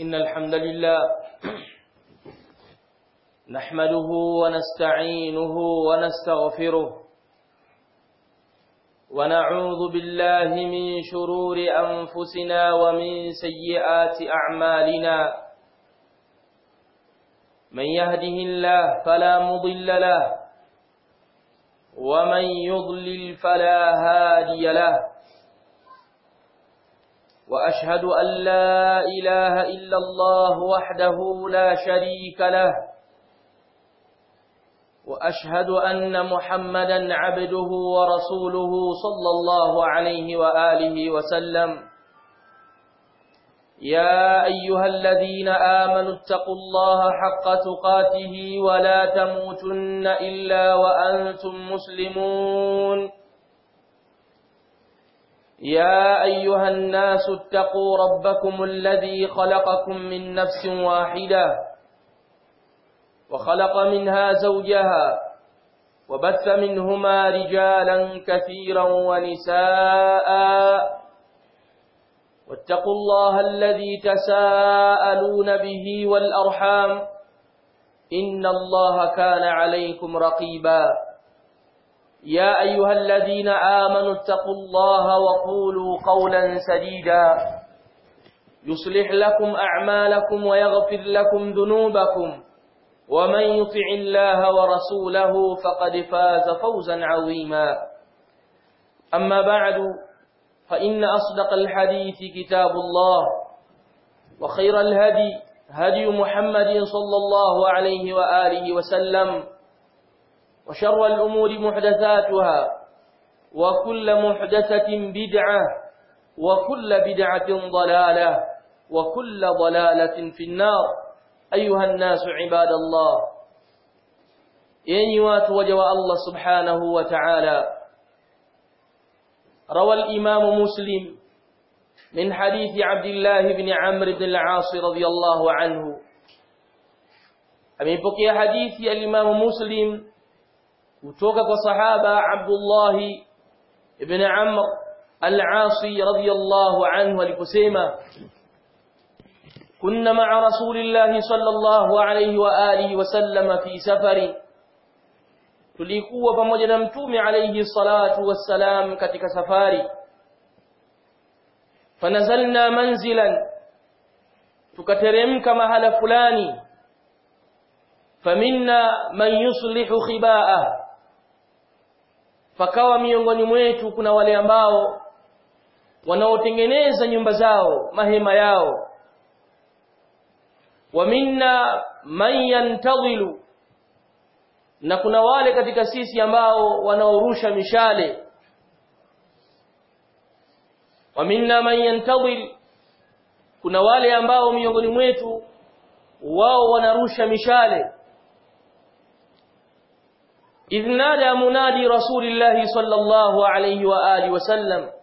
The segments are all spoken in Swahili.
إن الحمد لله نحمده ونستعينه ونستغفره ونعوذ بالله من شرور أنفسنا ومن سيئات أعمالنا من يهده الله فلا مضل له ومن يضلل فلا هادي له وأشهد أن لا إله إلا الله وحده لا شريك له وأشهد أن محمدا عبده ورسوله صلى الله عليه وآله وسلم يا أيها الذين آمنوا اتقوا الله حق تقاته ولا تموتن إلا وأنتم مسلمون يا أيها الناس اتقوا ربكم الذي خلقكم من نفس واحدة وخلق منها زوجها وبث منهما رجالا كثيرا ونساء واتقوا الله الذي تساءلون به والأرحام إن الله كان عليكم رقيبا يا أيها الذين آمنوا اتقوا الله وقولوا قولا سديدا يصلح لكم أعمالكم ويغفر لكم ذنوبكم ومن يطع الله ورسوله فقد فاز فوزا عظيما أما بعد فإن أصدق الحديث كتاب الله وخير الهدي هدي محمد صلى الله عليه وآله وسلم وشر الأمور محدثاتها وكل محدثة بدعة وكل بدعة ضلالة وكل ضلالة في النار أيها الناس عباد الله ينوات وجوى الله سبحانه وتعالى روى الإمام مسلم من حديث عبد الله بن عمرو بن العاص رضي الله عنه أميبقي حديث الإمام مسلم kutoka kwa sahaba Abdullah ibn Amr al-Asi radiyallahu anhu aliposema kunna ma'a rasulillahi sallallahu alayhi wa alihi wa sallam fi safari tulikuwa pamoja na mtume alayhi salatu wassalam katika safari fanazalna manzilan tukateremka mahala fulani faminna man yuslihu khiba'ah pakawa miongoni mwetu kuna wale ambao wanaotengeneza nyumba zao mahema yao wa minna man yantadhilu na kuna wale katika sisi ambao wanaorusha mishale wa minna man yantadhil kuna wale ambao miongoni mwetu wao wanarusha mishale إذ نادى منادي رسول الله صلى الله عليه وآله وسلم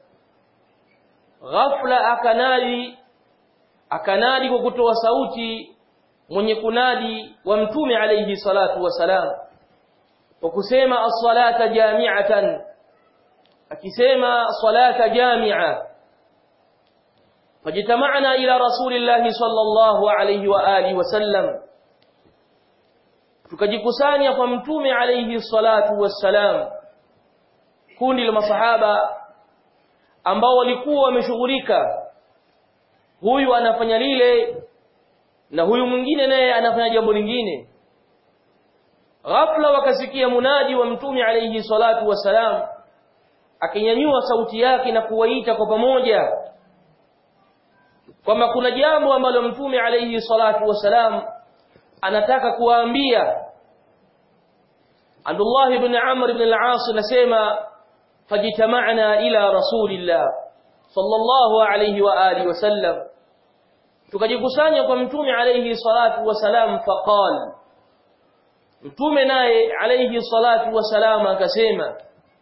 غفلة أكنادي أكنادي وكتوى sauti mwenye kunadi wa mtume alayhi salatu wasalam kwa kusema as-salata jami'atan akisema salata jami'a fajitama'na ila rasulillahi sallallahu alayhi wa alihi wasallam tukajikusanya kwa mtume alayhi salatu wassalam kundi la masahaba ambao walikuwa wameshughulika huyu anafanya lile na huyu mwingine naye anafanya jambo lingine ghafla wakasikia munadi wa mtume alayhi salatu wassalam akinyanyua sauti yake na kuwaita kwa pamoja kwamba kuna jambo ambalo mtume alayhi salatu wassalam anataka kuwaambia Abdullah ibn Amr ibn al-As nasema fajitama'na ila rasulillah sallallahu alayhi wa alihi wasallam tukajikusanya kwa mtume alayhi salatu wasalam faqal mtume naye alayhi salatu wasalam akasema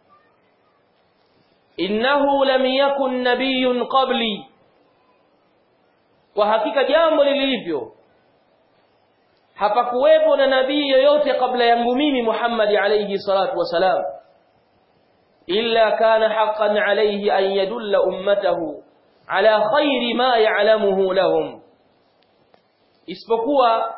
innahu lam yakun nabiyyun qabli kwa hakika jambo lilivyo hapakuwepo na nabii yoyote kabla yangu mimi Muhammad alayhi salatu wasalam illa kana haqqan alayhi an yadulla ummatahu ala khairi ma ya'lamuhu lahum isipokuwa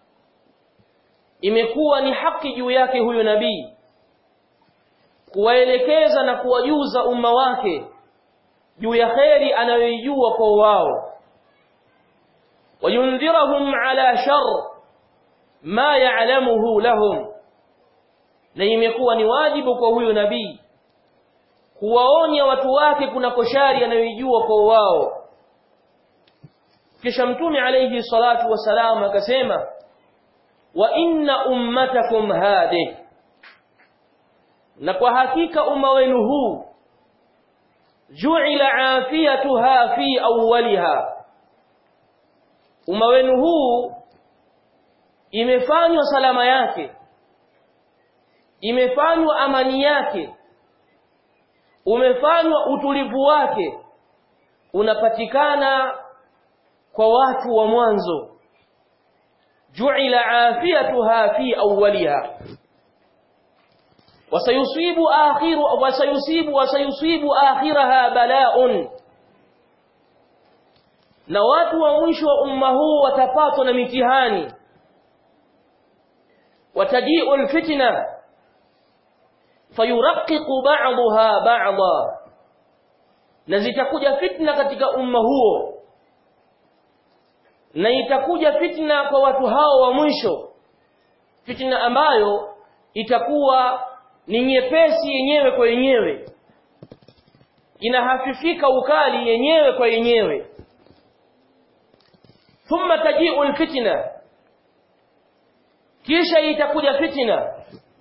imekuwa ni haki juu yake huyo nabii kuwaelekeza na kuwajuza umma wake juu ya kheri anayoijua kwa wao wayundhirahum ala shar ma ya'lamuhu lahum na imekuwa ni wajibu kwa huyo nabii kuwaonya watu wake kuna koshari anayoijua kwa wao kisha mtume alayhi salatu wasalam akasema wa inna ummatakum hadhihi na kwa hakika umma wenu huu ju'ila afiyatuha fi awwaliha umma wenu huu imefanywa salama yake imefanywa amani yake umefanywa utulivu wake unapatikana kwa watu wa mwanzo ju'ila afiyatuha fi awwaliha وسيصيب آخر وسيصيب وسيصيب آخرها بلاء na watu wa mwisho wa umma huu watapatwa na mitihani watajiu alfitna fayuraqiqu ba'daha ba'dha na zitakuja fitna katika umma huo na itakuja fitna kwa watu hao wa mwisho fitna ambayo itakuwa ni nyepesi yenyewe kwa yenyewe inahafifika ukali yenyewe kwa yenyewe thumma taji'u alfitna kisha itakuja fitna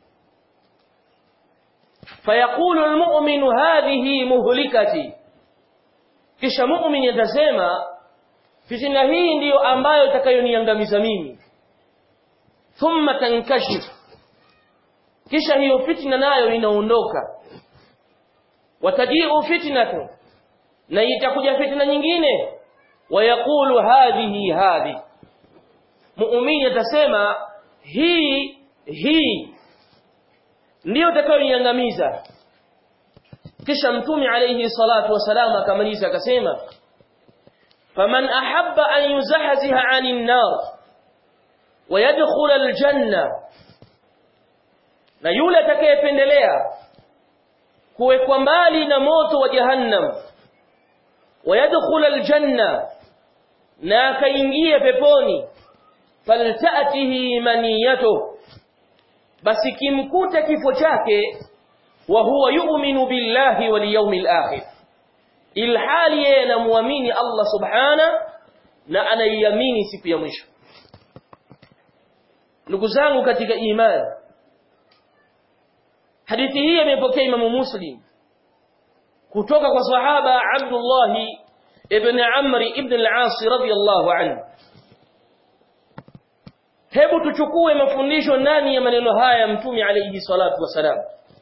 fayaqulu almu'minu hadhihi muhlikati kisha mu'min atasema fitna hii ndiyo ambayo itakayoniangamiza mimi thumma tankashif kisha hiyo fitna nayo inaondoka watajiu fitnatu na itakuja fitna nyingine wayaqulu hadhihi hadhi muumini atasema hii hii ndiyo itakayoniangamiza kisha mtume alayhi salatu wasalam akamaliza akasema faman ahabba an yuzahziha 'anil nar ويدخل الجنه na yule atakayependelea kuwekwa mbali na moto wa jahannam wayadkhul aljanna na akaingia peponi faltatihi maniyatu basi kimkuta kifo chake wa huwa yu'minu billahi wal yawmil akhir ilhali yeye anamuamini Allah subhana na anaiamini siku ya mwisho ndugu zangu katika imani hadithi hii imepokea Imam Muslim kutoka kwa sahaba Abdullah ibn Amr ibn al-As radiyallahu anhu hebu tuchukue mafundisho ndani ya maneno haya ya mtume alayhi salatu wasalam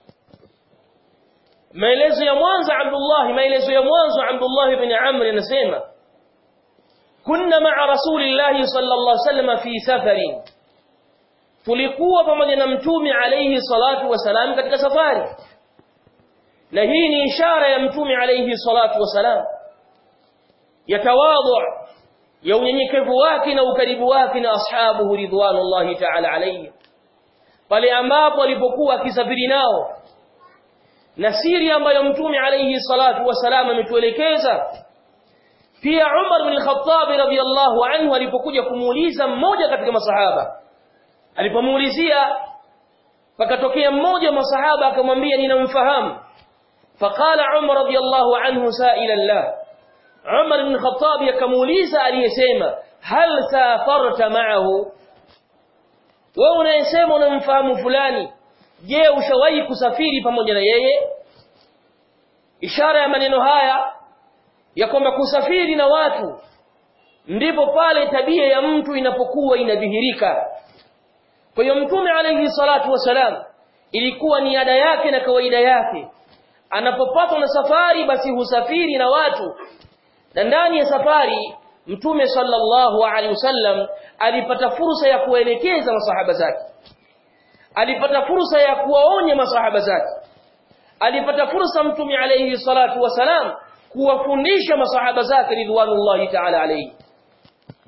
maelezo ya mwanzo Abdullah maelezo ya mwanzo Abdullah ibn Amr anasema kunna ma'a rasulillahi sallallahu alayhi wasallam fi safarin tulikuwa pamoja na mtume alayhi salatu wasalam katika safari na hii ni ishara ya mtume alayhi salatu wasalam ya tawadhu ya unyenyekevu wake na ukaribu wake na ashabuhu ridwanullahi ta'ala alayhi pale ambapo alipokuwa akisafiri nao na siri ambayo mtume alayhi salatu wasalam ametuelekeza pia Umar bin Khattab radhiyallahu anhu alipokuja kumuuliza mmoja katika masahaba alipomuulizia pakatokea mmoja wa masahaba akamwambia ninamfahamu faqala Umar radhiyallahu anhu sa'ilan la Umar ibn Khattab akamuuliza aliyesema hal safarta ma'ahu wewe unayesema unamfahamu fulani je ushawahi kusafiri pamoja na yeye ishara ya maneno haya ya kwamba kusafiri na watu ndipo pale tabia ya mtu inapokuwa inadhihirika kwa hiyo mtume alayhi salatu wasalam ilikuwa ni ada yake na kawaida yake anapopatwa na safari basi husafiri na watu na ndani ya safari mtume sallallahu alaihi wasallam alipata fursa ya kuelekeza masahaba zake alipata fursa ya kuwaonya masahaba zake alipata fursa mtume alayhi salatu wasalam kuwafundisha masahaba zake ridwanullahi ta'ala alayhi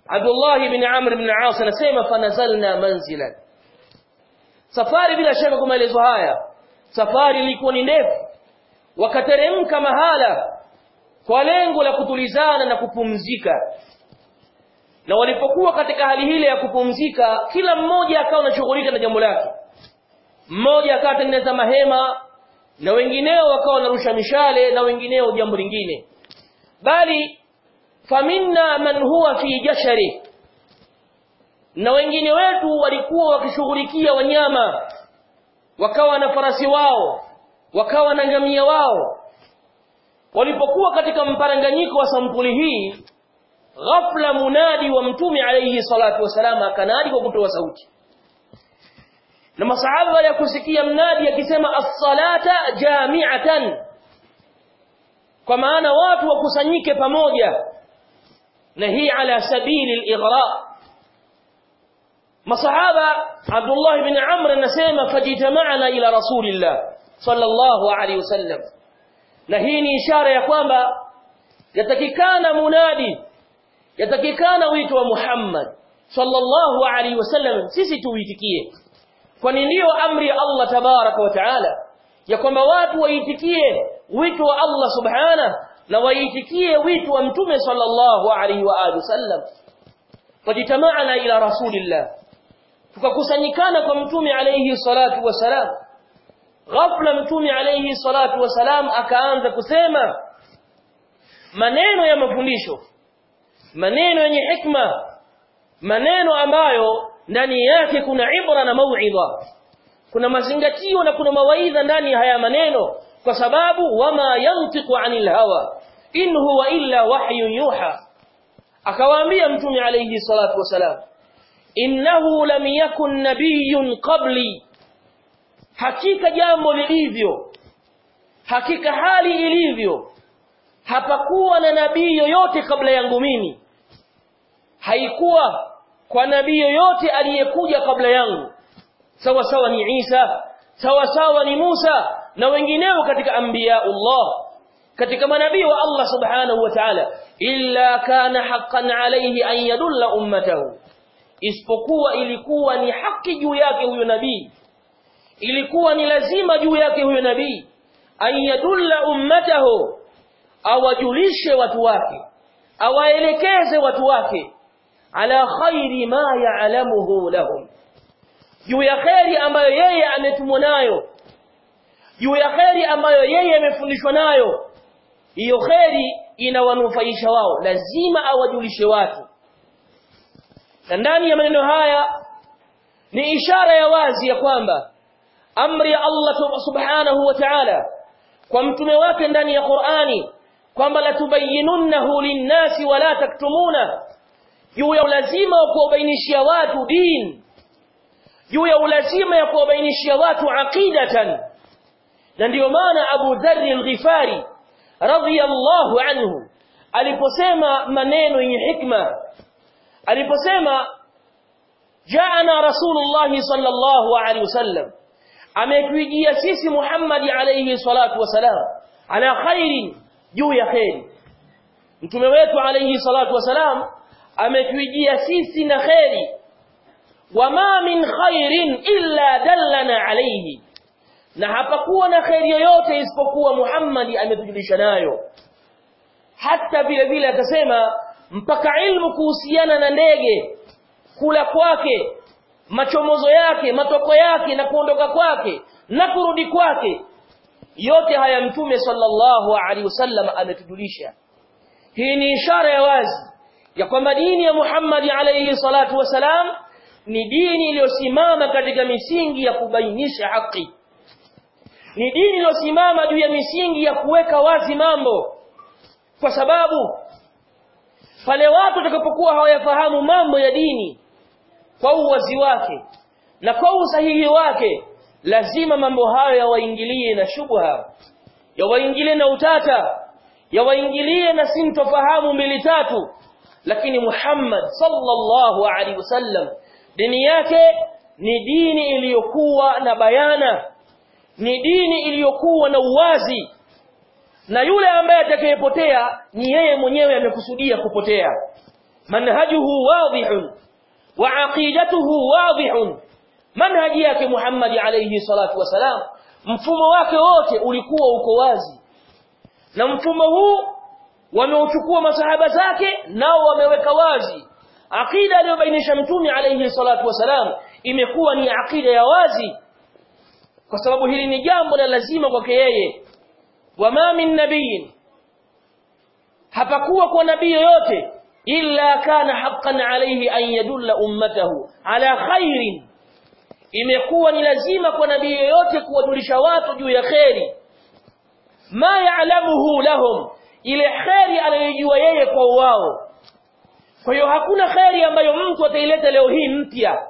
Abdullah ibn Amr ibn As anasema fanazalna manzilan safari bila shaka kwa maelezo haya safari ilikuwa ni ndefu wakateremka mahala kwa lengo la kutulizana na kupumzika na walipokuwa katika hali hile ya kupumzika kila mmoja akawa anashughulika na jambo lake mmoja akawa atengeneza mahema na wengineo wakawa wanarusha mishale na wengineo jambo lingine bali faminna man huwa fi jashari na wengine wetu walikuwa wakishughulikia wanyama wakawa na farasi wao wakawa na ngamia wao walipokuwa katika mparanganyiko wa sampuli hii ghafla munadi wa mtume alayhi salatu wasalam akanadi kwa kutoa sauti na masahaba ya kusikia mnadi akisema as-salata jami'atan kwa maana watu wakusanyike pamoja na hii ala sabili al-ighra masahaba Abdullah ibn Amr anasema fajitama'na ila rasulillah sallallahu alayhi wasallam na hii ni ishara ya kwamba yatakikana munadi yatakikana wito wa Muhammad sallallahu alaihi wasallam sisi tuitikie kwani ndiyo amri ya Allah tabaraka wa taala ya kwamba watu waitikie wito wa Allah subhana na waitikie wito wa mtume sallallahu alaihi wa alihi wasallam fajitama'na ila rasulillah tukakusanyikana kwa mtume alaihi salatu wasalam ghafla mtume alaihi salatu wasalam akaanza kusema maneno ya mafundisho maneno yenye hikma maneno ambayo ndani yake kuna ibra na mauidha kuna mazingatio na kuna mawaidha ndani haya maneno kwa sababu wama yantiqu anil hawa in huwa illa wahyun yuha akawaambia mtume alayhi salatu wasalam innahu lam yakun nabiyyun qabli hakika jambo lilivyo hakika hali ilivyo hapakuwa na nabii yoyote kabla yangu mimi haikuwa kwa nabii yoyote aliyekuja kabla yangu sawa sawa ni Isa sawa sawa ni Musa na wengineo katika anbiyaullah katika manabii wa Allah subhanahu wa ta'ala illa kana haqqan alayhi an yadulla ummatahu isipokuwa ilikuwa ni haki juu yake huyo nabii ilikuwa ni lazima juu yake huyo nabii an yadulla ummatahu awajulishe watu wake awaelekeze watu wake ala khairi ma ya'lamuhu lahum juu ya khairi ambayo yeye ametumwa nayo juu ya khairi ambayo yeye amefundishwa nayo hiyo khairi inawanufaisha wao lazima awajulishe watu na ndani ya maneno haya ni ishara ya wazi ya kwamba amri ya Allah subhanahu wa ta'ala kwa mtume wake ndani ya Qur'ani kwamba latubayyinunnahu linnasi wala taktumuna juu ya ulazima wa kuwabainishia watu din juu ya ulazima ya kuwabainishia watu aqidatan na ndiyo maana Abu Dharr al-Ghifari radhiyallahu anhu aliposema maneno yenye hikma aliposema jaana rasulullah sallallahu alaihi wasallam ametujia sisi Muhammad alayhi salatu wasalam ala khairin juu ya khairi mtume wetu alayhi salatu wasalam ametujia sisi na khairi wama min khairin illa dallana alayhi na hapakuwa na khairi yoyote isipokuwa Muhammad ametujulisha nayo hata vile vile akasema mpaka ilmu kuhusiana na ndege kula kwake machomozo yake matoko yake na kuondoka kwake na kurudi kwake yote haya mtume sallallahu alaihi wasallam ametujulisha hii ni ishara ya wazi ya kwamba dini ya Muhammad alayhi salatu wasalam ni dini iliyosimama katika misingi ya kubainisha haki ni dini iliyosimama juu ya misingi ya kuweka wazi mambo kwa sababu pale watu watakapokuwa hawayafahamu mambo ya dini kwa uwazi wake na kwa usahihi wake lazima mambo hayo yawaingilie na shubha yawaingilie na utata yawaingilie na sintofahamu mbili tatu lakini Muhammad sallallahu alaihi wasallam dini yake ni dini iliyokuwa na bayana ni dini iliyokuwa na uwazi na yule ambaye atakayepotea ni yeye mwenyewe amekusudia kupotea manhajuhu wadihun wa aqidatuhu wadihun manhaji yake Muhammad alayhi salatu wasalam mfumo wake wote ulikuwa uko wazi na mfumo huu wameuchukua masahaba zake nao wameweka wazi aqida aliyobainisha mtume alayhi salatu wasalam imekuwa ni aqida ya wazi kwa sababu hili ni jambo la lazima kwake yeye wama min nabiyin hapakuwa kwa nabii yoyote illa kana haqqan alayhi an yadulla ummatahu ala khairin imekuwa ni lazima kwa nabii yoyote kuwajulisha watu juu ya kheri ma ya'lamuhu lahum ile kheri anayojua yeye kwa wao kwa hiyo hakuna kheri ambayo mtu ataileta leo hii mpya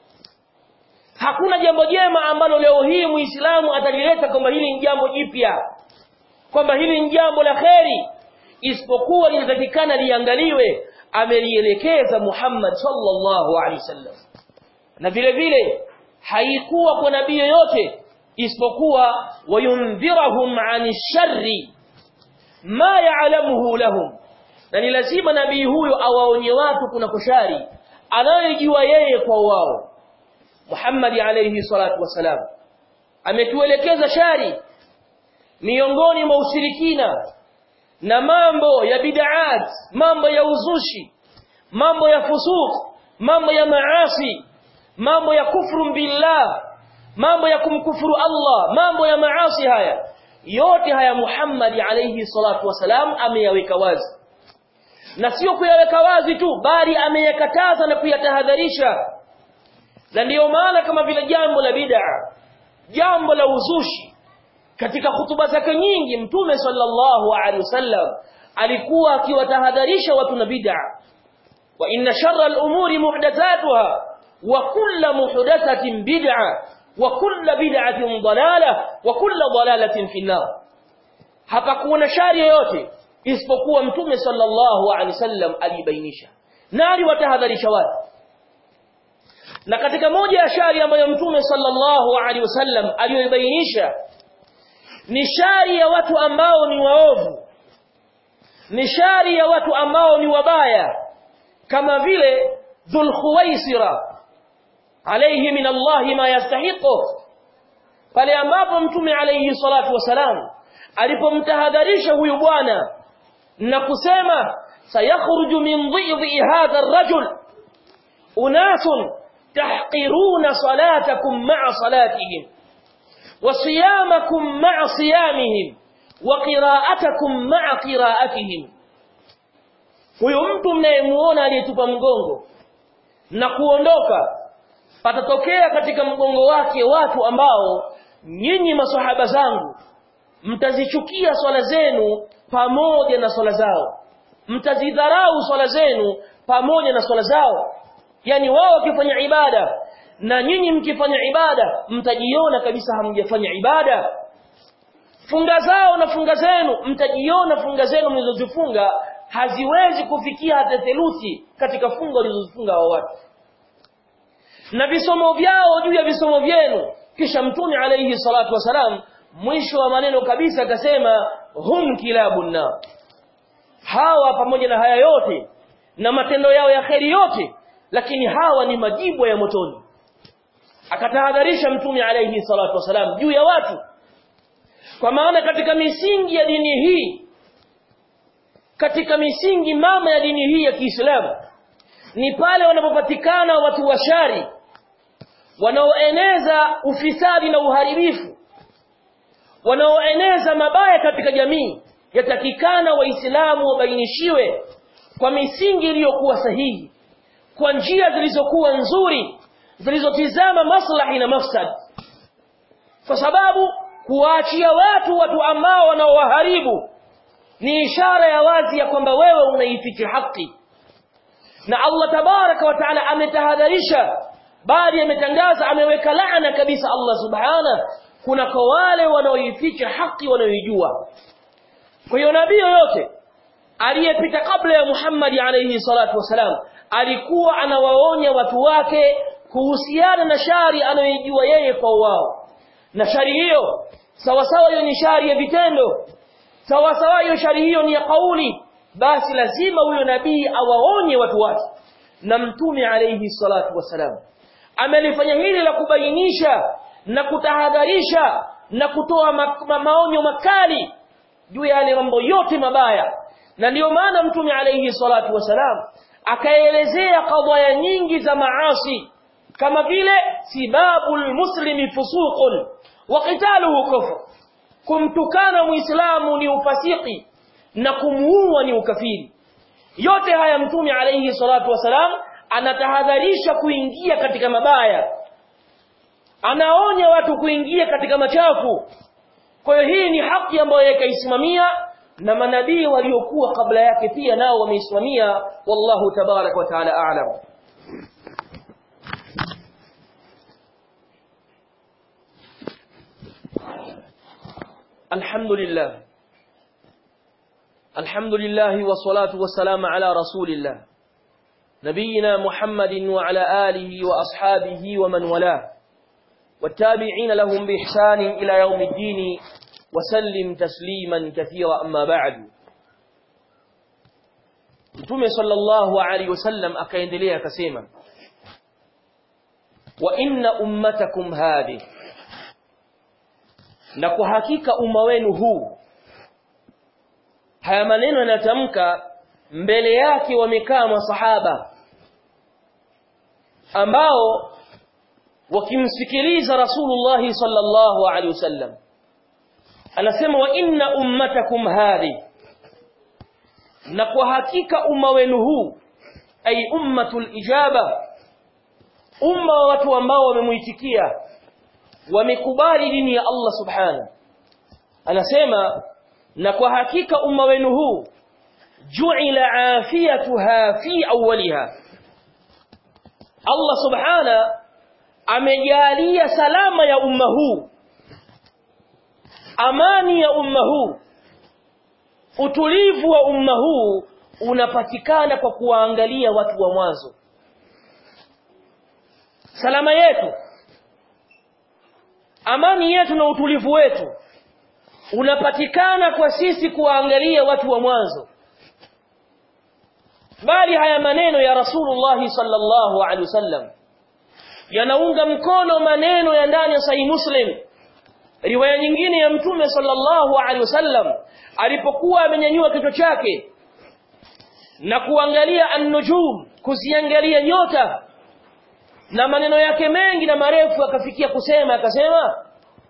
hakuna jambo jema ambalo leo hii muislamu atalileta kwamba hili ni jambo jipya kwamba hili ni jambo la kheri isipokuwa linatakikana liangaliwe amelielekeza Muhammad sallallahu alaihi wasallam na vile vile haikuwa kwa nabii yoyote isipokuwa wayundhirahum ani sharri ma ya'lamuhu lahum na ni lazima nabii huyo awaonye watu kuna kushari anayojua yeye kwa wao Muhammad alayhi salatu wasalam ametuelekeza shari miongoni mwa ushirikina na mambo ya bid'at mambo ya uzushi mambo ya fusuq mambo ya maasi mambo ya kufru billah mambo ya kumkufuru Allah mambo ya maasi haya yote haya Muhammad alayhi salatu wasalam ameyaweka wazi na sio kuyaweka wazi tu bali ameyakataza na kuyatahadharisha na ndiyo maana kama vile jambo la bid'a jambo la uzushi katika hutuba zake nyingi mtume sallallahu alaihi wasallam alikuwa akiwatahadharisha watu na bid'a wa inna sharra al-umuri muhdathatuha wa kullu muhdathatin bid'a wa kullu bid'atin dalalah wa kullu dalalatin fi an-nar hapakuwa shari yoyote isipokuwa mtume sallallahu alaihi wasallam alibainisha na aliwatahadharisha watu na katika moja ya shari ambayo mtume sallallahu alaihi wasallam aliyoibainisha ni shari ya watu ambao ni waovu ni shari ya watu ambao ni wabaya kama vile dhulkhuwaisira alayhi min Allah ma yastahiqu pale ambapo mtume alayhi salatu wasalam alipomtahadharisha huyu bwana na kusema sayakhruju min dhidhi hadha ar-rajul unasun tahqiruna salatakum ma'a salatihim wa siyamakum ma'a siyamihim wa qira'atakum ma'a qira'atihim huyo mtu mnayemuona aliyetupa mgongo na kuondoka patatokea katika mgongo wake watu ambao nyinyi maswahaba zangu mtazichukia swala zenu pamoja na swala zao mtazidharau swala zenu pamoja na swala zao yani wao wakifanya ibada na nyinyi mkifanya ibada mtajiona kabisa hamjafanya ibada funga zao na funga zenu mtajiona funga zenu mlizozifunga haziwezi kufikia hata theluthi katika funga walizozifunga wa watu na visomo vyao juu ya visomo vyenu kisha mtume alayhi salatu wasalam mwisho wa maneno kabisa akasema hum kilabun nar hawa pamoja na haya yote na matendo yao ya kheri yote lakini hawa ni majibu ya motoni akatahadharisha mtume alayhi salatu wasalam juu ya watu kwa maana katika misingi ya dini hii katika misingi mama ya dini hii ya Kiislamu ni pale wanapopatikana watu washari wanaoeneza ufisadi na uharibifu wanaoeneza mabaya katika jamii yatakikana waislamu wabainishiwe kwa misingi iliyokuwa sahihi kwa njia zilizokuwa nzuri zilizotizama maslahi na mafsad kwa sababu kuwaachia watu watu ambao wanaowaharibu ni ishara ya wazi ya kwamba wewe unaificha haki na Allah tabaraka wa taala ametahadharisha bali ametangaza ameweka laana kabisa Allah subhana kuna kwa wale wanaoificha haki wanaoijua kwa hiyo nabii yoyote aliyepita kabla ya Muhammad alayhi salatu wasalam alikuwa anawaonya watu wake kuhusiana na shari anayoijua yeye kwa wao na shari hiyo sawa sawa hiyo ni shari ya vitendo sawa sawa hiyo shari hiyo ni ya kauli basi lazima huyo nabii awaonye watu wake na mtume alayhi salatu wasalam amelifanya hili la kubainisha na kutahadharisha na kutoa ma ma maonyo makali juu ya yale mambo yote mabaya na ndiyo maana mtume alayhi salatu wasalam akaelezea kadhaya nyingi za maasi kama vile sibabul muslimi fusuqun wa qitaluhu kufr kumtukana muislamu ni ufasiki na kumuua ni ukafiri yote haya mtume alayhi salatu wasalam anatahadharisha kuingia katika mabaya anaonya watu kuingia katika machafu kwa hiyo hii ni haki ambayo yakaisimamia na manabii waliokuwa kabla yake pia nao wameisimamia wallahu tabarak wa taala a'lam الحمد لله الحمد لله والصلاة والسلام على رسول الله نبينا محمد وعلى آله وأصحابه ومن والاه والتابعين لهم بإحسان إلى يوم الدين وسلم تسليما كثيرا أما بعد Mtume sallallahu alaihi wasallam akaendelea akasema wa inna ummatakum hadhi na kwa hakika umma wenu huu haya maneno yanatamka mbele yake wamekaa masahaba ambao wakimsikiliza Rasulullah sallallahu alaihi wasallam anasema wa inna ummatakum hadhi na kwa hakika umma wenu huu ay ummatul ijaba umma wa watu ambao wamemuitikia wamekubali dini ya Allah subhana anasema na kwa hakika umma wenu huu ju'ila afiyatuha fi awwaliha Allah subhana amejalia salama ya umma huu amani ya umma huu utulivu wa umma huu unapatikana kwa kuwaangalia watu wa mwanzo salama yetu amani yetu na utulivu wetu unapatikana kwa sisi kuwaangalia watu wa mwanzo bali haya maneno ya Rasulullah sallallahu alaihi wasallam yanaunga mkono maneno ya ndani ya Sahih Muslim riwaya nyingine ya Mtume sallallahu alaihi wasallam alipokuwa amenyanyua kichwa chake na kuangalia an-nujum kuziangalia nyota na maneno yake mengi na marefu akafikia kusema akasema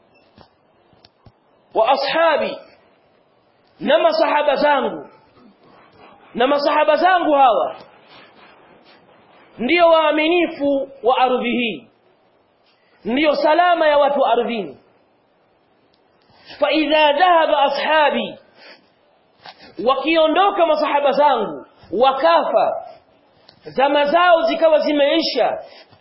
wa ashabi na masahaba zangu na masahaba zangu hawa ndiyo waaminifu wa ardhi hii ndiyo salama ya watu ardhini fa idha dhahaba ashabi wakiondoka masahaba zangu wakafa zama zao zikawa zimeisha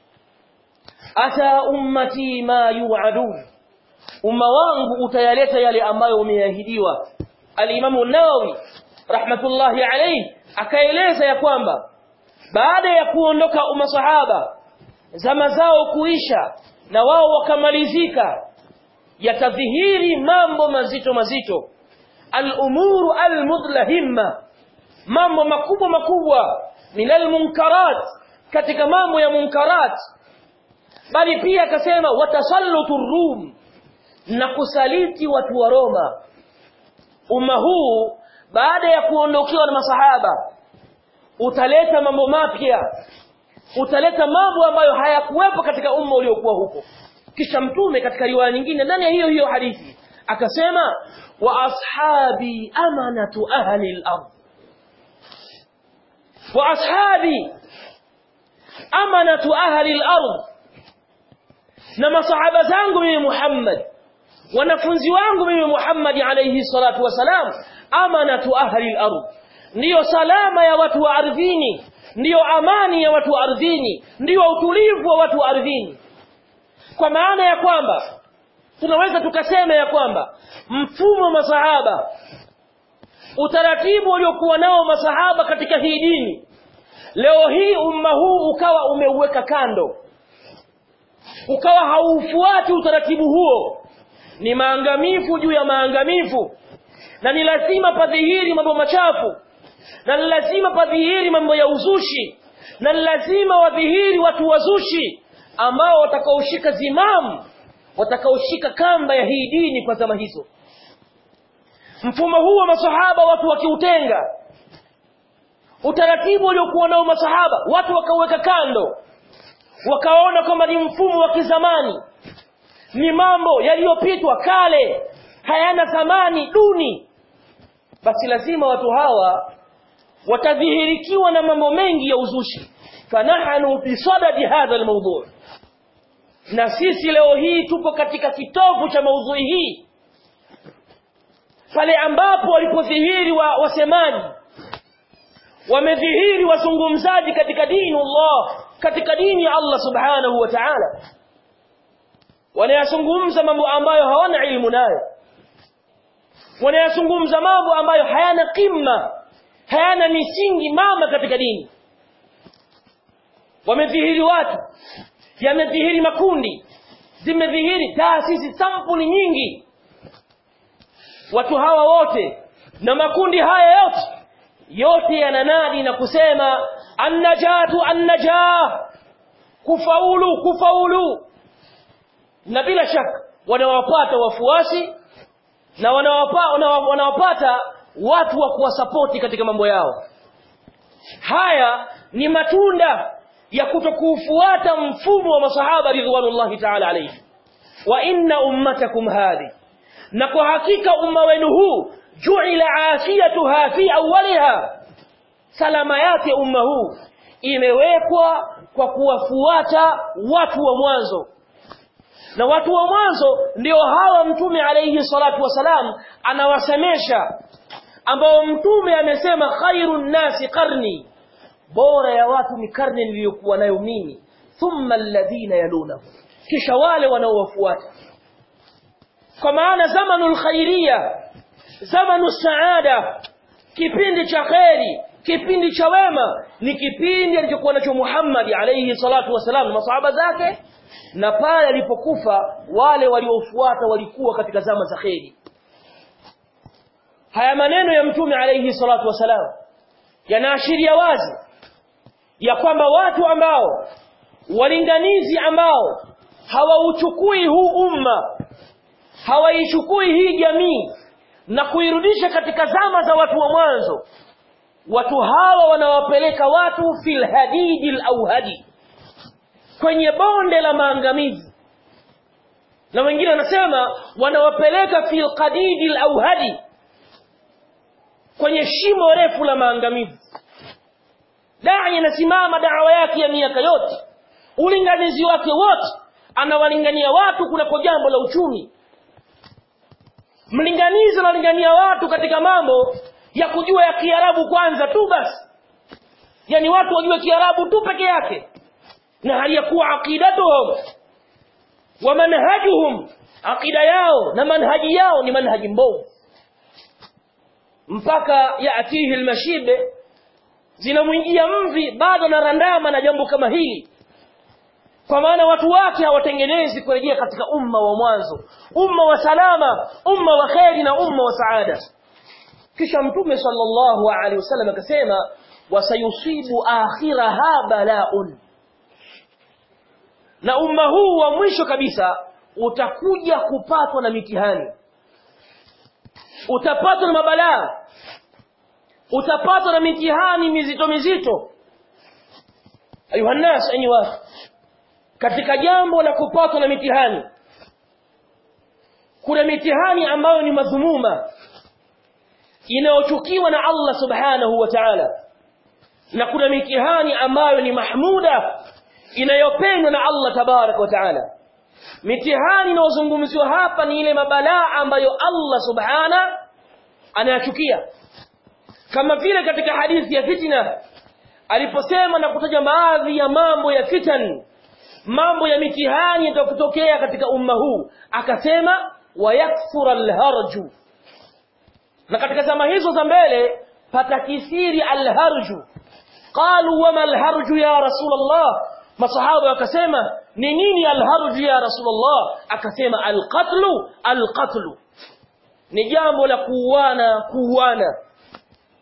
ata ummati ma yu'adun umma wangu utayaleta yale ambayo umeahidiwa al-Imam an-Nawawi rahmatullahi alayhi akaeleza ya kwamba baada ya kuondoka umasahaba zama zao kuisha na wao wakamalizika yatadhihiri mambo mazito mazito al-umuru al-mudlahimma mambo makubwa makubwa minal munkarat katika mambo ya munkarat bali pia akasema watasallutu rum na kusaliti watu wa Roma umma huu baada ya kuondokewa na masahaba utaleta mambo mapya utaleta mambo ambayo hayakuwepo katika umma uliokuwa huko kisha mtume katika riwaya nyingine ndani ya hiyo hiyo hadithi akasema wa ashabi amanatu ahli al-ard wa ashabi amanatu ahli al-ard na masahaba zangu mimi Muhammad wanafunzi wangu mimi Muhammad alayhi salatu wasalam amanatu ahli al-ard ndiyo salama ya watu wa ardhini ndiyo amani ya watu wa ardhini ndiyo utulivu wa watu wa ardhini kwa maana ya kwamba tunaweza tukasema ya kwamba mfumo wa masahaba utaratibu uliokuwa nao masahaba katika hii dini leo hii umma huu ukawa umeuweka kando ukawa haufuati utaratibu huo ni maangamifu juu ya maangamifu na ni lazima padhihiri mambo machafu na lazima padhihiri mambo ya uzushi na lazima wadhihiri watu wazushi ambao watakaoshika zimamu watakaoshika kamba ya hii dini kwa zama hizo mfumo huu wa masahaba watu wakiutenga utaratibu uliokuwa nao masahaba watu wakauweka kando wakaona kwamba ni mfumo wa kizamani ni mambo yaliyopitwa kale hayana thamani duni basi lazima watu hawa watadhihirikiwa na mambo mengi ya uzushi fanahanu bisadadi hadha almawdu na sisi leo hii tupo katika kitovu cha maudhui hii pale ambapo walipodhihiri wa wasemaji wamedhihiri wazungumzaji katika dini Allah katika dini ya Allah subhanahu wa ta'ala wanayazungumza mambo ambayo hawana ilmu nayo wanayazungumza mambo ambayo hayana qimma hayana misingi mama katika dini wamedhihiri watu yamedhihiri makundi zimedhihiri taasisi sampuli nyingi watu hawa wote na makundi haya yote yote yananadi na kusema annajatu annajah kufaulu kufaulu na bila shaka wanawapata wafuasi na wanawapa, wanawapata watu wa kuwasapoti katika mambo yao haya ni matunda ya kutokuufuata mfumo wa masahaba ridwanullahi ta'ala alayhi wa inna ummatakum hadhi na kwa hakika umma wenu huu ju'ila afiyatuha fi awwaliha salama yake umma huu imewekwa kwa kuwafuata watu wa mwanzo na watu wa mwanzo ndio hawa mtume alayhi salatu wasalam anawasemesha ambao mtume amesema khairun nasi qarni bora ya watu ni karne niliyokuwa nayo mimi thumma alladhina yalunahu kisha wale wanaowafuata kwa maana zamanul khairia zamanu saada kipindi cha kheri kipindi cha wema ni kipindi alichokuwa nacho Muhammad alayhi salatu wasalam na masahaba zake na pale alipokufa wale waliofuata walikuwa katika zama za kheri haya maneno ya mtume alayhi salatu wasalam yanaashiria wazi ya kwamba watu ambao walinganizi ambao hawauchukui huu umma hawaichukui hii jamii na kuirudisha katika zama za watu wa mwanzo watu hawa wanawapeleka watu fil hadidil auhadi kwenye bonde la maangamizi na wengine wanasema wanawapeleka fil qadidil auhadi kwenye shimo refu la maangamizi dai anasimama dawa yake ya miaka yote ulinganizi wake wote anawalingania watu kunako jambo la uchumi mlinganizi analingania watu katika mambo ya kujua ya kiarabu kwanza tu basi yani watu wajue kiarabu tu peke yake na hali ya kuwa aqidatuhum wa manhajuhum aqida yao na manhaji yao ni manhaji mbovu mpaka yaatihi almashibe zinamwingia mvi bado na randama na jambo kama hili kwa maana watu wake hawatengenezi kurejea katika umma wa mwanzo umma wa salama umma wa kheri na umma wa saada kisha mtume sallallahu alaihi wasallam akasema wasayusibu akhiraha balaun na umma huu wa mwisho kabisa utakuja kupatwa na mitihani utapatwa na mabalaa utapatwa na mitihani mizito mizito ayuha nnas enyi watu katika jambo la kupatwa na mitihani kuna mitihani ambayo ni madhumuma inayochukiwa na Allah subhanahu wa ta'ala na kuna mitihani ambayo ni mahmuda inayopendwa na Allah tabarak wa ta'ala mitihani inayozungumziwa hapa ni ile mabalaa ambayo Allah subhana anayachukia kama vile katika hadithi ya fitna aliposema na kutaja baadhi ya mambo ya fitan mambo ya mitihani yatakutokea katika umma huu akasema wayakthura alharju na katika zama hizo za mbele patakisiri alharju qalu wama alharju ya rasulullah masahaba wakasema ni nini alharju ya rasulullah akasema alqatlu alqatlu ni jambo la kuuana kuuana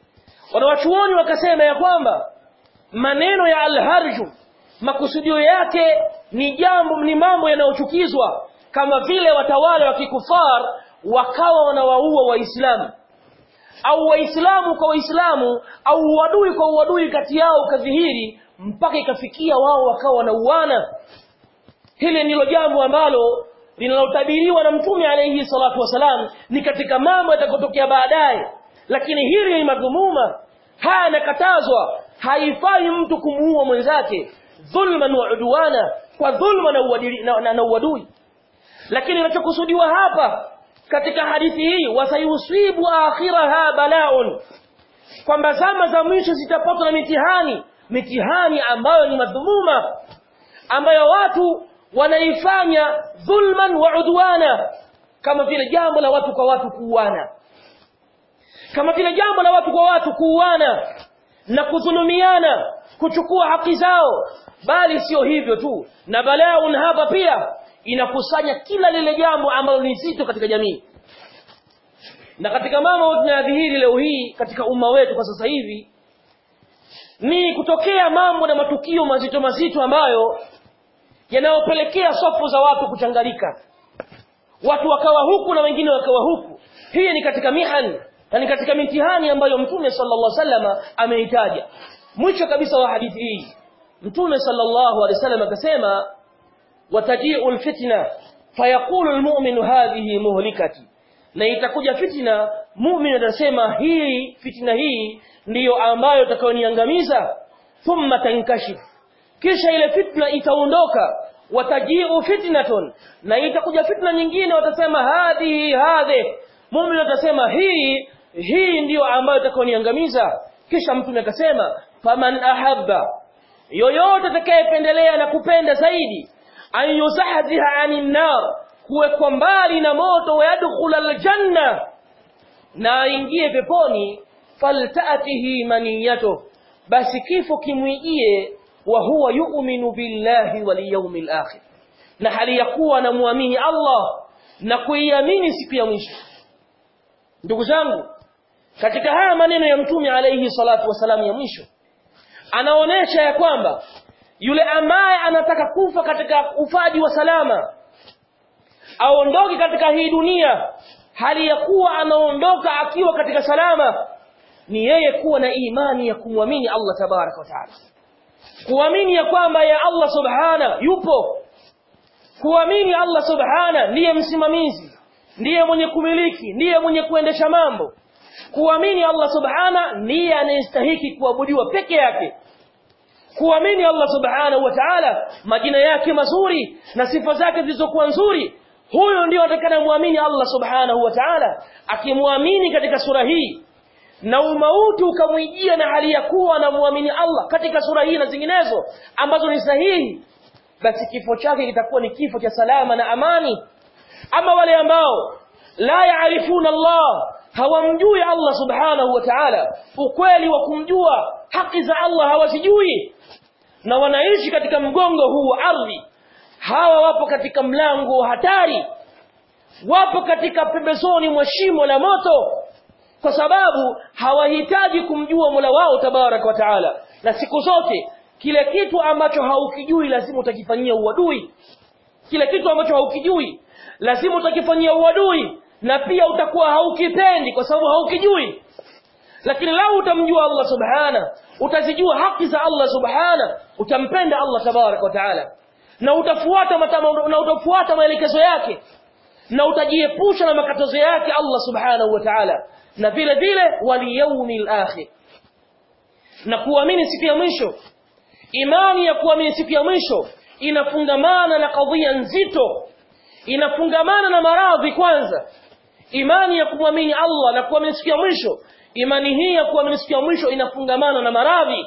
wanawachuoni wakasema ya kwamba maneno ya alharju makusudio yake ni jambo ni mambo yanayochukizwa kama vile watawala wa kikufar wakawa wanawaua waislamu au waislamu kwa waislamu au uadui kwa uadui kati yao ukadhihiri mpaka ikafikia wao wakawa wanauana hili ndilo jambo ambalo linalotabiriwa na mtume alayhi salatu wasalam ni katika mambo yatakotokea baadaye lakini hili ni madhumuma haya yanakatazwa haifai mtu kumuua mwenzake dhulman wa udwana kwa dhulma na uadili na, na, na uadui lakini kinachokusudiwa hapa katika hadithi hii wasayusibu akhiraha balaun kwamba zama za mwisho zitapatwa na mitihani mitihani ambayo ni madhumuma ambayo watu wanaifanya dhulman wa udwana kama vile jambo la watu kwa watu kuuana kama vile jambo la watu kwa watu kuuana na kudhulumiana kuchukua haki zao bali sio hivyo tu na balaun hapa pia inakusanya kila lile jambo ambalo ni zito katika jamii na katika mambo tunayadhihiri leo hii katika umma wetu kwa sasa hivi ni kutokea mambo na matukio mazito mazito ambayo yanayopelekea safu za watu kuchanganyika watu wakawa huku na wengine wakawa huku hii ni katika mihani na ni katika mitihani ambayo mtume sallallahu alaihi wasallam ameitaja mwisho kabisa wa hadithi hii mtume sallallahu alaihi wasallam akasema wataji'u alfitna fayaqulu almu'minu hadhihi muhlikati na itakuja fitna mu'min atasema hii fitna hii ndiyo ambayo itakayoniangamiza thumma tankashif kisha ile fitna itaondoka wataji'u fitnatun na itakuja fitna nyingine watasema hadhihi hadhi mu'min atasema hii hii ndiyo ambayo itakayoniangamiza kisha mtume akasema faman ahabba yoyote atakayependelea na kupenda zaidi an yuzahziha anin nar kuwekwa mbali na moto wa yadkhul aljanna na aingie peponi faltatihi maniyato basi kifo kimwijie wa huwa yu'minu billahi wal yawmil akhir na hali ya kuwa anamwamini Allah na kuiamini siku ya mwisho ndugu zangu katika haya maneno ya mtume alayhi salatu wasalam ya mwisho anaonesha ya kwamba yule ambaye anataka kufa katika ufaji wa salama aondoke katika hii dunia hali ya kuwa anaondoka akiwa katika salama ni yeye kuwa na imani ya kumwamini Allah tabaraka wa taala kuamini ya kwamba ya Allah subhana yupo kuamini Allah subhana ndiye msimamizi ndiye mwenye kumiliki ndiye mwenye kuendesha mambo kuamini Allah subhana ndiye anayestahiki kuabudiwa peke yake kuamini Allah subhanahu wa ta'ala majina yake mazuri na sifa zake zilizokuwa nzuri huyo ndio atakana muamini Allah subhanahu wa ta'ala akimwamini katika sura hii na umauti ukamwijia na hali ya kuwa anamwamini Allah katika sura hii na zinginezo ambazo ni sahihi basi kifo chake kitakuwa ni kifo cha salama na amani ama wale ambao la yaarifuna Allah hawamjui Allah subhanahu wa ta'ala ukweli wa kumjua haki za Allah hawazijui na wanaishi katika mgongo huu wa ardhi hawa wapo katika mlango wa hatari wapo katika pembezoni mwa shimo la moto kwa sababu hawahitaji kumjua Mola wao tabarak wa taala na siku zote kile kitu ambacho haukijui lazima utakifanyia uadui kile kitu ambacho haukijui lazima utakifanyia uadui na pia utakuwa haukipendi kwa sababu haukijui lakini lau utamjua Allah subhana utazijua haki za Allah subhana utampenda Allah tabarak wa taala na utafuata matama, na utafuata maelekezo yake na utajiepusha na makatazo yake Allah subhanahu wa ta'ala na vile vile wal yawmil akhir na kuamini siku ya mwisho imani ya kuamini siku ya mwisho inafungamana na kadhia nzito inafungamana na maradhi kwanza imani ya kumwamini Allah na kuamini siku ya mwisho imani hii ya kuamini siku ya mwisho inafungamana na maradhi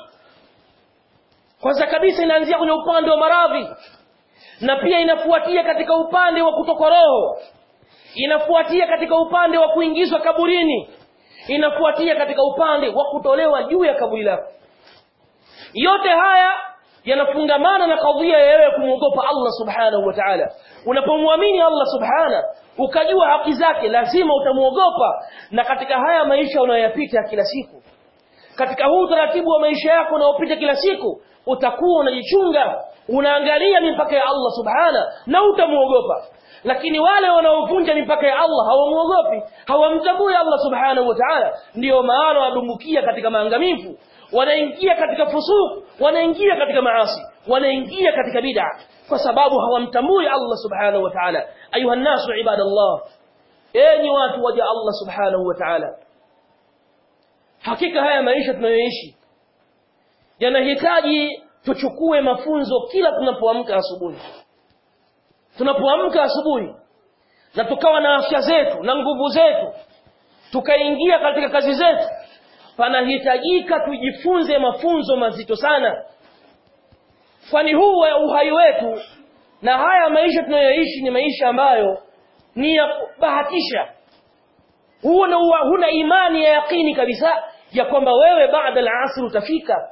kwanza kabisa inaanzia kwenye upande wa maradhi na pia inafuatia katika upande wa kutokwa roho inafuatia katika upande wa kuingizwa kaburini inafuatia katika upande wa kutolewa juu ya kaburi lako yote haya yanafungamana na kadhia ya wewe kumwogopa Allah subhanahu wa ta'ala unapomwamini Allah subhana ukajua haki zake lazima utamwogopa na katika haya maisha unayoyapita kila siku katika huu utaratibu wa maisha yako unaopita kila siku utakuwa unajichunga unaangalia mipaka ya Allah subhana na utamuogopa lakini wale wanaovunja mipaka ya Allah hawamuogopi hawamtambui Allah subhanahu wa ta'ala ndio maana wadumbukia katika maangamivu wanaingia katika fusuq wanaingia katika maasi wanaingia katika bid'a kwa sababu hawamtambui Allah subhanahu wa ta'ala ayuha nasu ibadallah enyi watu waja Allah subhanahu wa ta'ala hakika haya maisha tunayoishi yanahitaji tuchukue mafunzo kila tunapoamka asubuhi tunapoamka asubuhi na tukawa na afya zetu na nguvu zetu tukaingia katika kazi zetu panahitajika tujifunze mafunzo mazito sana kwani huu uhai wetu na haya maisha tunayoishi ni maisha ambayo ni ya kubahatisha huna, huna imani ya yakini kabisa ya kwamba wewe baada al-asr utafika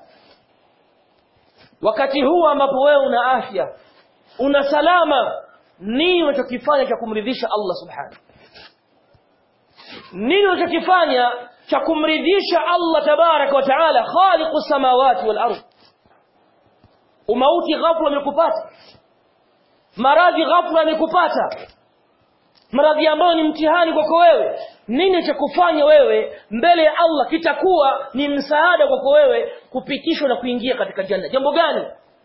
wakati huu ambapo wewe una afya una salama nini unachokifanya cha kumridhisha Allah subhanahu nini unachokifanya cha kumridhisha Allah tabarak wa taala khaliqu samawati wal ardh umauti ghafla umekupata maradhi ghafla yamekupata maradhi ambayo ni mtihani kwako wewe nini cha kufanya wewe mbele ya Allah kitakuwa ni msaada kwako wewe kupitishwa na kuingia katika janna jambo gani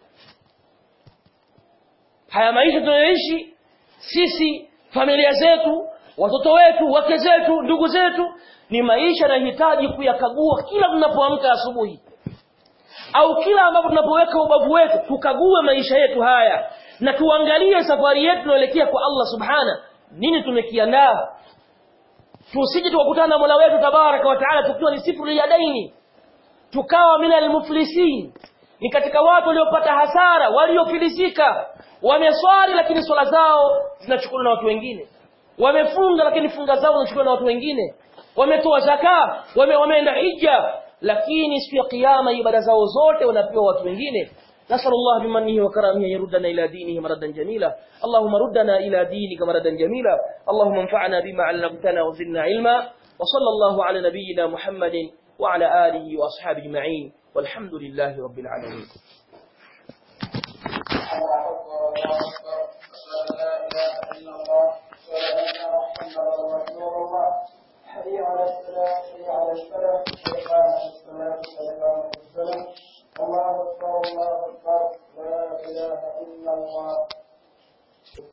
haya maisha tunayoishi sisi familia zetu watoto wetu wake zetu ndugu zetu ni maisha yanahitaji kuyakagua kila tunapoamka asubuhi au kila ambapo tunapoweka ubavu wetu tukague maisha yetu haya na tuangalie safari yetu tunaelekea kwa Allah subhana nini tumekiandaa tusije tukakutana na Mola wetu tabaraka wa taala tukiwa ni sifuri ya daini tukawa minal muflisin ni katika watu waliopata hasara waliofilisika wameswali lakini swala zao zinachukuliwa na watu wengine wamefunga lakini funga zao zinachukuliwa na watu wengine wametoa zaka wame, wameenda hija lakini siku ya kiyama ibada zao zote wanapewa watu wengine نسأل الله بمنه وكرمه يردنا إلى دينه مردا جميلا اللهم ردنا إلى دينك مردا جميلا اللهم انفعنا بما علمتنا وزدنا علما وصلى الله على نبينا محمد وعلى آله وأصحابه أجمعين والحمد لله رب العالمين الله أكبر الله أكبر أشهد أن لا إله إلا الله